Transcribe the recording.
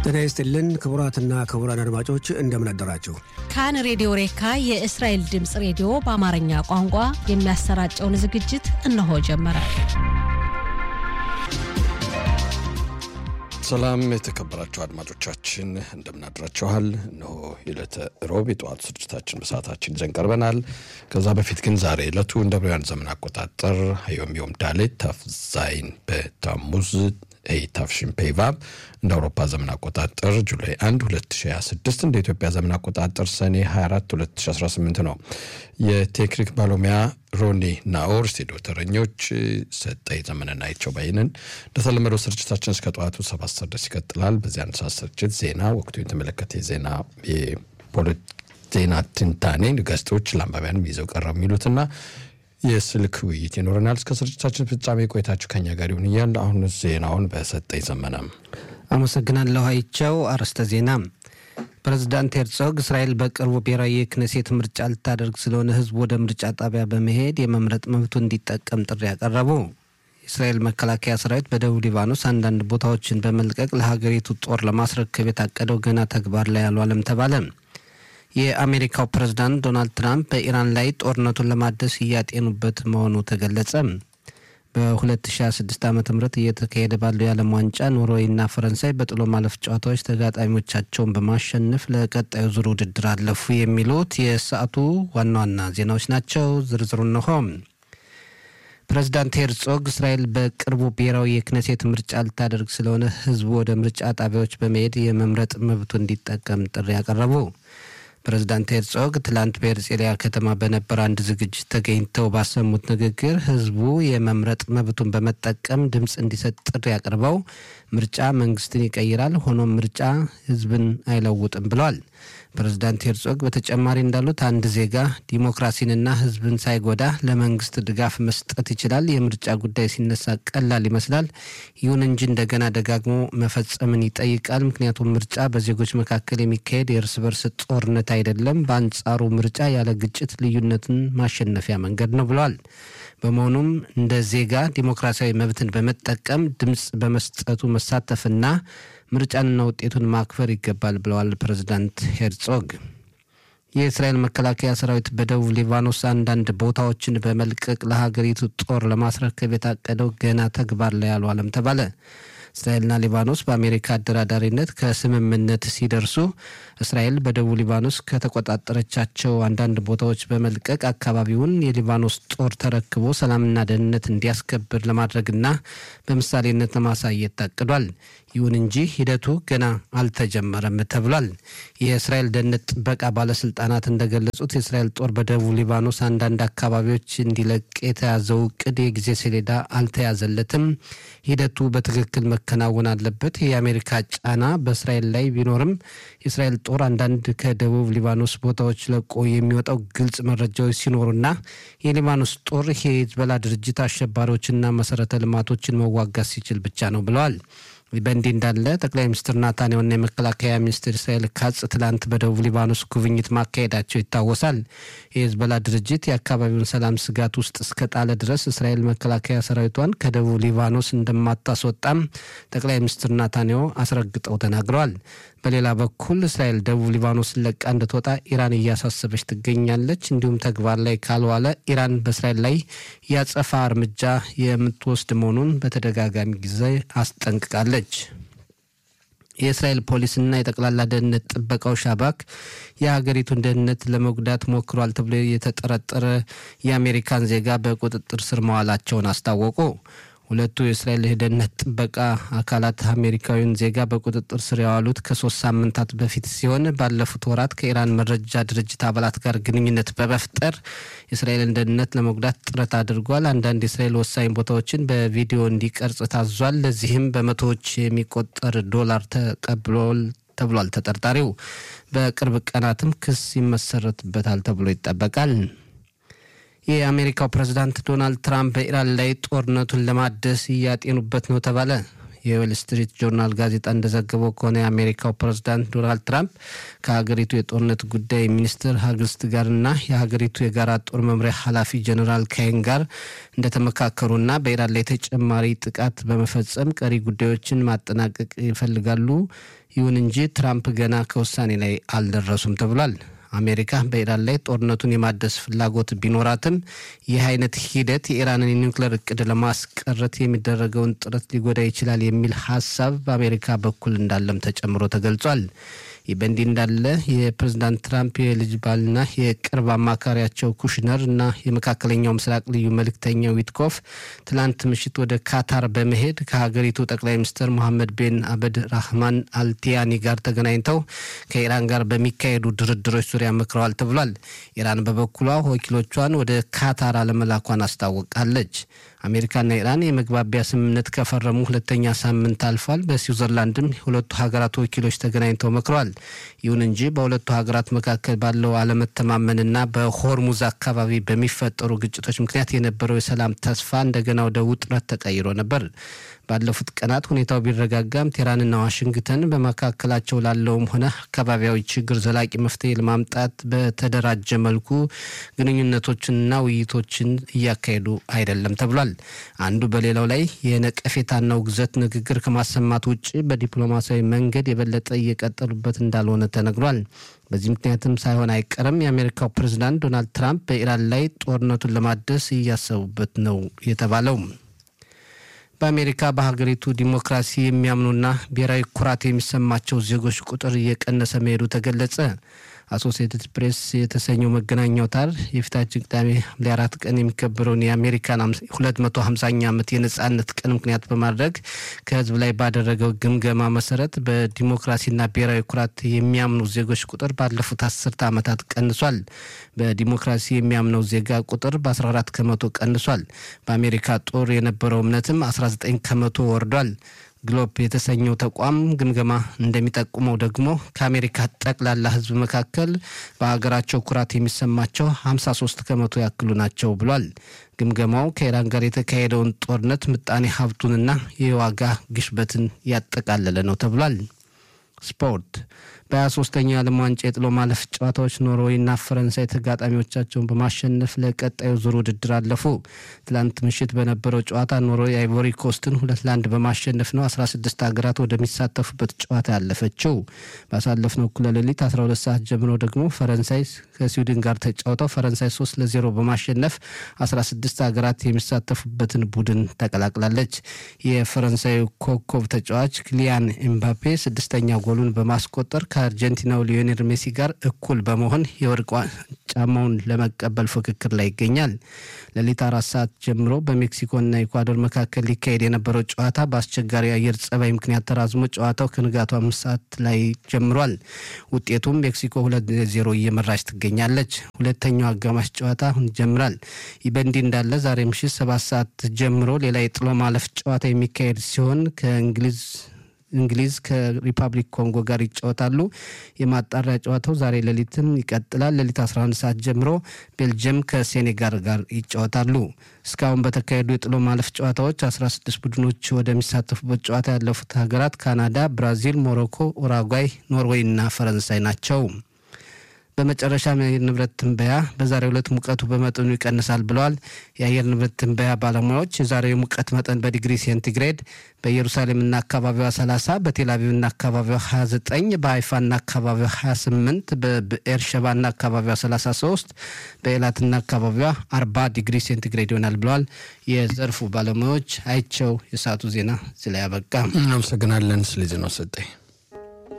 ጤና ይስጥልን ክቡራትና ክቡራን አድማጮች እንደምን አደራችሁ። ካን ሬዲዮ ሬካ የእስራኤል ድምፅ ሬዲዮ በአማርኛ ቋንቋ የሚያሰራጨውን ዝግጅት እነሆ ጀመረ። ሰላም የተከበራችሁ አድማጮቻችን እንደምናድራችኋል። እነሆ የዕለተ ሮብ የጠዋቱ ስርጭታችን በሰዓታችን ይዘን ቀርበናል። ከዛ በፊት ግን ዛሬ ዕለቱ እንደ ብርያን ዘመን አቆጣጠር ዮም ዮም ዳሌት ታፍዛይን በታሙዝ ኤይታፍሽን ፔቫብ እንደ አውሮፓ ዘመን አቆጣጠር ጁላይ 1 2026 እንደ ኢትዮጵያ ዘመን አቆጣጠር ሰኔ 24 2018 ነው። የቴክኒክ ባለሙያ ሮኒ ናኦር፣ ስቱዲዮ ተረኞች ሰጠኝ ዘመንና አይቸው ባይንን። እንደተለመደው ስርጭታችን እስከ ጠዋቱ ሰባት ሰዓት ድረስ ይቀጥላል። በዚህ አንድ ሰዓት ስርጭት ዜና፣ ወቅቱ የተመለከተ የዜና ዜና ትንታኔ፣ ጋዜጦች ለአንባቢያንም ይዘው ቀረቡ የሚሉትና የስልክ ውይይት ይኖረናል። እስከ ስርጭታችን ፍጻሜ ቆይታችሁ ከኛ ጋር ይሁን እያል አሁን ዜናውን በሰጠኝ ዘመነ አመሰግናለሁ። አይቸው አርዕስተ ዜና ፕሬዝዳንት ሄርጾግ እስራኤል በቅርቡ ብሔራዊ የክነሴት ምርጫ ልታደርግ ስለሆነ ሕዝቡ ወደ ምርጫ ጣቢያ በመሄድ የመምረጥ መብቱ እንዲጠቀም ጥሪ ያቀረቡ። የእስራኤል መከላከያ ሰራዊት በደቡብ ሊባኖስ አንዳንድ ቦታዎችን በመልቀቅ ለሀገሪቱ ጦር ለማስረከብ የታቀደው ገና ተግባር ላይ አልዋለም ተባለ። የአሜሪካው ፕሬዝዳንት ዶናልድ ትራምፕ በኢራን ላይ ጦርነቱን ለማደስ እያጤኑበት መሆኑ ተገለጸ። በ2026 ዓ ም እየተካሄደ ባለው የዓለም ዋንጫ ኖርዌይና ፈረንሳይ በጥሎ ማለፍ ጨዋታዎች ተጋጣሚዎቻቸውን በማሸነፍ ለቀጣዩ ዙር ውድድር አለፉ። የሚሉት የሰዓቱ ዋና ዋና ዜናዎች ናቸው። ዝርዝሩ እንሆ። ፕሬዝዳንት ሄርጾግ እስራኤል በቅርቡ ብሔራዊ የክነሴት ምርጫ ልታደርግ ስለሆነ ህዝቡ ወደ ምርጫ ጣቢያዎች በመሄድ የመምረጥ መብቱ እንዲጠቀም ጥሪ ያቀረቡ። ፕሬዝዳንት ሄርጾግ ትላንት በሄርጼሊያ ከተማ በነበረ አንድ ዝግጅት ተገኝተው ባሰሙት ንግግር ህዝቡ የመምረጥ መብቱን በመጠቀም ድምፅ እንዲሰጥ ጥሪ አቅርበው ምርጫ መንግስትን ይቀይራል፣ ሆኖም ምርጫ ህዝብን አይለውጥም ብለዋል። ፕሬዝዳንት ሄርጾግ በተጨማሪ እንዳሉት አንድ ዜጋ ዲሞክራሲንና ህዝብን ሳይጎዳ ለመንግስት ድጋፍ መስጠት ይችላል። የምርጫ ጉዳይ ሲነሳ ቀላል ይመስላል። ይሁን እንጂ እንደገና ደጋግሞ መፈጸምን ይጠይቃል። ምክንያቱም ምርጫ በዜጎች መካከል የሚካሄድ የእርስ በርስ ጦርነት አይደለም። በአንጻሩ ምርጫ ያለ ግጭት ልዩነትን ማሸነፊያ መንገድ ነው ብለዋል። በመሆኑም እንደ ዜጋ ዲሞክራሲያዊ መብትን በመጠቀም ድምፅ በመስጠቱ መሳተፍና ምርጫንና ውጤቱን ማክበር ይገባል ብለዋል ፕሬዝዳንት ሄርጾግ። የእስራኤል መከላከያ ሰራዊት በደቡብ ሊባኖስ አንዳንድ ቦታዎችን በመልቀቅ ለሀገሪቱ ጦር ለማስረከብ የታቀደው ገና ተግባር ላይ አልዋለም ተባለ። እስራኤልና ሊባኖስ በአሜሪካ አደራዳሪነት ከስምምነት ሲደርሱ እስራኤል በደቡብ ሊባኖስ ከተቆጣጠረቻቸው አንዳንድ ቦታዎች በመልቀቅ አካባቢውን የሊባኖስ ጦር ተረክቦ ሰላምና ደህንነት እንዲያስከብር ለማድረግና በምሳሌነት ለማሳየት ታቅዷል። ይሁን እንጂ ሂደቱ ገና አልተጀመረም ተብሏል። የእስራኤል ደህንነት ጥበቃ ባለስልጣናት እንደገለጹት የእስራኤል ጦር በደቡብ ሊባኖስ አንዳንድ አካባቢዎች እንዲለቅ የተያዘው እቅድ የጊዜ ሰሌዳ አልተያዘለትም። ሂደቱ በትክክል መከናወን አለበት። የአሜሪካ ጫና በእስራኤል ላይ ቢኖርም የእስራኤል ጦር አንዳንድ ከደቡብ ሊባኖስ ቦታዎች ለቆ የሚወጣው ግልጽ መረጃዎች ሲኖሩና የሊባኖስ ጦር የሂዝቦላ ድርጅት አሸባሪዎችና መሰረተ ልማቶችን መዋጋት ሲችል ብቻ ነው ብለዋል። በእንዲህ እንዳለ ጠቅላይ ሚኒስትር ናታንያሁና የመከላከያ ሚኒስትር እስራኤል ካጽ ትላንት በደቡብ ሊባኖስ ጉብኝት ማካሄዳቸው ይታወሳል። የሂዝቦላ ድርጅት የአካባቢውን ሰላም ስጋት ውስጥ እስከጣለ ድረስ እስራኤል መከላከያ ሰራዊቷን ከደቡብ ሊባኖስ እንደማታስወጣም ጠቅላይ ሚኒስትር ናታንያሁ አስረግጠው ተናግረዋል። በሌላ በኩል እስራኤል ደቡብ ሊባኖስን ለቃ እንድትወጣ ኢራን እያሳሰበች ትገኛለች። እንዲሁም ተግባር ላይ ካልዋለ ኢራን በእስራኤል ላይ ያጸፋ እርምጃ የምትወስድ መሆኑን በተደጋጋሚ ጊዜ አስጠንቅቃለች። የእስራኤል ፖሊስና የጠቅላላ ደህንነት ጥበቃው ሻባክ የሀገሪቱን ደህንነት ለመጉዳት ሞክሯል ተብሎ የተጠረጠረ የአሜሪካን ዜጋ በቁጥጥር ስር መዋላቸውን አስታወቁ። ሁለቱ የእስራኤል የደህንነት ጥበቃ አካላት አሜሪካዊውን ዜጋ በቁጥጥር ስር ያዋሉት ከሶስት ሳምንታት በፊት ሲሆን ባለፉት ወራት ከኢራን መረጃ ድርጅት አባላት ጋር ግንኙነት በመፍጠር የእስራኤልን ደህንነት ለመጉዳት ጥረት አድርጓል። አንዳንድ የእስራኤል ወሳኝ ቦታዎችን በቪዲዮ እንዲቀርጽ ታዟል። ለዚህም በመቶዎች የሚቆጠር ዶላር ተቀብሏል ተብሏል። ተጠርጣሪው በቅርብ ቀናትም ክስ ይመሰረትበታል ተብሎ ይጠበቃል። የአሜሪካው ፕሬዝዳንት ዶናልድ ትራምፕ በኢራን ላይ ጦርነቱን ለማደስ እያጤኑበት ነው ተባለ። የዌል ስትሪት ጆርናል ጋዜጣ እንደዘገበው ከሆነ የአሜሪካው ፕሬዝዳንት ዶናልድ ትራምፕ ከሀገሪቱ የጦርነት ጉዳይ ሚኒስትር ሀግስት ጋርና የሀገሪቱ የጋራ ጦር መምሪያ ኃላፊ ጀኔራል ካይን ጋር እንደተመካከሩና በኢራን ላይ ተጨማሪ ጥቃት በመፈጸም ቀሪ ጉዳዮችን ማጠናቀቅ ይፈልጋሉ። ይሁን እንጂ ትራምፕ ገና ከውሳኔ ላይ አልደረሱም ተብሏል። አሜሪካ በኢራን ላይ ጦርነቱን የማደስ ፍላጎት ቢኖራትም ይህ አይነት ሂደት የኢራንን የኒውክሌር እቅድ ለማስቀረት የሚደረገውን ጥረት ሊጎዳ ይችላል የሚል ሀሳብ በአሜሪካ በኩል እንዳለም ተጨምሮ ተገልጿል። ይህ በእንዲህ እንዳለ የፕሬዝዳንት ትራምፕ የልጅ ባልና የቅርብ አማካሪያቸው ኩሽነር እና የመካከለኛው ምስራቅ ልዩ መልእክተኛው ዊትኮፍ ትላንት ምሽት ወደ ካታር በመሄድ ከሀገሪቱ ጠቅላይ ሚኒስትር ሞሐመድ ቤን አበድ ራህማን አልቲያኒ ጋር ተገናኝተው ከኢራን ጋር በሚካሄዱ ድርድሮች ዙሪያ መክረዋል ተብሏል። ኢራን በበኩሏ ወኪሎቿን ወደ ካታር አለመላኳን አስታውቃለች። አሜሪካና ኢራን የመግባቢያ ስምምነት ከፈረሙ ሁለተኛ ሳምንት አልፏል። በስዊዘርላንድም የሁለቱ ሀገራት ወኪሎች ተገናኝተው መክረዋል። ይሁን እንጂ በሁለቱ ሀገራት መካከል ባለው አለመተማመንና በሆርሙዝ አካባቢ በሚፈጠሩ ግጭቶች ምክንያት የነበረው የሰላም ተስፋ እንደገና ወደ ውጥረት ተቀይሮ ነበር። ባለፉት ቀናት ሁኔታው ቢረጋጋም ቴህራንና ዋሽንግተን በመካከላቸው ላለውም ሆነ አካባቢያዊ ችግር ዘላቂ መፍትሄ ለማምጣት በተደራጀ መልኩ ግንኙነቶችንና ውይይቶችን እያካሄዱ አይደለም ተብሏል። አንዱ በሌላው ላይ የነቀፌታና ውግዘት ንግግር ከማሰማት ውጭ በዲፕሎማሲያዊ መንገድ የበለጠ እየቀጠሉበት እንዳልሆነ ተነግሯል። በዚህ ምክንያትም ሳይሆን አይቀርም የአሜሪካው ፕሬዝዳንት ዶናልድ ትራምፕ በኢራን ላይ ጦርነቱን ለማደስ እያሰቡበት ነው የተባለው። በአሜሪካ በሀገሪቱ ዲሞክራሲ የሚያምኑና ብሔራዊ ኩራት የሚሰማቸው ዜጎች ቁጥር እየቀነሰ መሄዱ ተገለጸ። አሶሲየትድ ፕሬስ የተሰኘው መገናኛ አውታር የፊታችን ቅዳሜ ሐምሌ አራት ቀን የሚከበረውን የአሜሪካን ሁለት መቶ ሀምሳኛ ዓመት የነጻነት ቀን ምክንያት በማድረግ ከህዝብ ላይ ባደረገው ግምገማ መሰረት በዲሞክራሲና ብሔራዊ ኩራት የሚያምኑ ዜጎች ቁጥር ባለፉት አስርተ ዓመታት ቀንሷል። በዲሞክራሲ የሚያምነው ዜጋ ቁጥር በ14 ከመቶ ቀንሷል። በአሜሪካ ጦር የነበረው እምነትም 19 ከመቶ ወርዷል። ግሎብ የተሰኘው ተቋም ግምገማ እንደሚጠቁመው ደግሞ ከአሜሪካ ጠቅላላ ህዝብ መካከል በሀገራቸው ኩራት የሚሰማቸው 53 ከመቶ ያክሉ ናቸው ብሏል። ግምገማው ከኢራን ጋር የተካሄደውን ጦርነት ምጣኔ ሀብቱንና የዋጋ ግሽበትን ያጠቃለለ ነው ተብሏል። ስፖርት በ23ኛው የዓለም ዋንጫ የጥሎ ማለፍ ጨዋታዎች ኖርዌይና ፈረንሳይ ተጋጣሚዎቻቸውን በማሸነፍ ለቀጣዩ ዙር ውድድር አለፉ። ትላንት ምሽት በነበረው ጨዋታ ኖርዌይ አይቮሪ ኮስትን ሁለት ለአንድ በማሸነፍ ነው 16 ሀገራት ወደሚሳተፉበት ጨዋታ ያለፈችው። ባሳለፍነው እኩለ ሌሊት 12 ሰዓት ጀምሮ ደግሞ ፈረንሳይ ከስዊድን ጋር ተጫውተው ፈረንሳይ 3 ለ0 በማሸነፍ 16 ሀገራት የሚሳተፉበትን ቡድን ተቀላቅላለች። የፈረንሳዩ ኮከብ ተጫዋች ክሊያን ኤምባፔ ስድስተኛ ጎሉን በማስቆጠር ከአርጀንቲናው ሊዮኔል ሜሲ ጋር እኩል በመሆን የወርቅ ጫማውን ለመቀበል ፉክክር ላይ ይገኛል። ሌሊት አራት ሰዓት ጀምሮ በሜክሲኮና ኢኳዶር መካከል ሊካሄድ የነበረው ጨዋታ በአስቸጋሪ አየር ጸባይ ምክንያት ተራዝሞ ጨዋታው ከንጋቱ አምስት ሰዓት ላይ ጀምሯል። ውጤቱም ሜክሲኮ ሁለት ዜሮ እየመራች ትገኛለች። ሁለተኛው አጋማሽ ጨዋታ አሁን ይጀምራል። ይህ በእንዲህ እንዳለ ዛሬ ምሽት ሰባት ሰዓት ጀምሮ ሌላ የጥሎ ማለፍ ጨዋታ የሚካሄድ ሲሆን ከእንግሊዝ እንግሊዝ ከሪፐብሊክ ኮንጎ ጋር ይጫወታሉ። የማጣሪያ ጨዋታው ዛሬ ሌሊትም ይቀጥላል። ሌሊት 11 ሰዓት ጀምሮ ቤልጅየም ከሴኔጋል ጋር ይጫወታሉ። እስካሁን በተካሄዱ የጥሎ ማለፍ ጨዋታዎች 16 ቡድኖች ወደሚሳተፉበት ጨዋታ ያለፉት ሀገራት ካናዳ፣ ብራዚል፣ ሞሮኮ፣ ኡራጓይ፣ ኖርዌይ እና ፈረንሳይ ናቸው። በመጨረሻም የአየር ንብረት ትንበያ በዛሬው ዕለት ሙቀቱ በመጠኑ ይቀንሳል ብለዋል። የአየር ንብረት ትንበያ ባለሙያዎች የዛሬው የሙቀት መጠን በዲግሪ ሴንቲግሬድ በኢየሩሳሌምና አካባቢዋ 30፣ በቴልአቪቭና አካባቢዋ 29፣ በሀይፋና አካባቢዋ 28፣ በብኤር ሸባና አካባቢዋ 33፣ በኤላትና አካባቢዋ 40 ዲግሪ ሴንቲግሬድ ይሆናል ብለዋል የዘርፉ ባለሙያዎች። አይቸው የሰዓቱ ዜና እዚህ ላይ ያበቃ። እናመሰግናለን። ስለዚህ ነው ሰጠኝ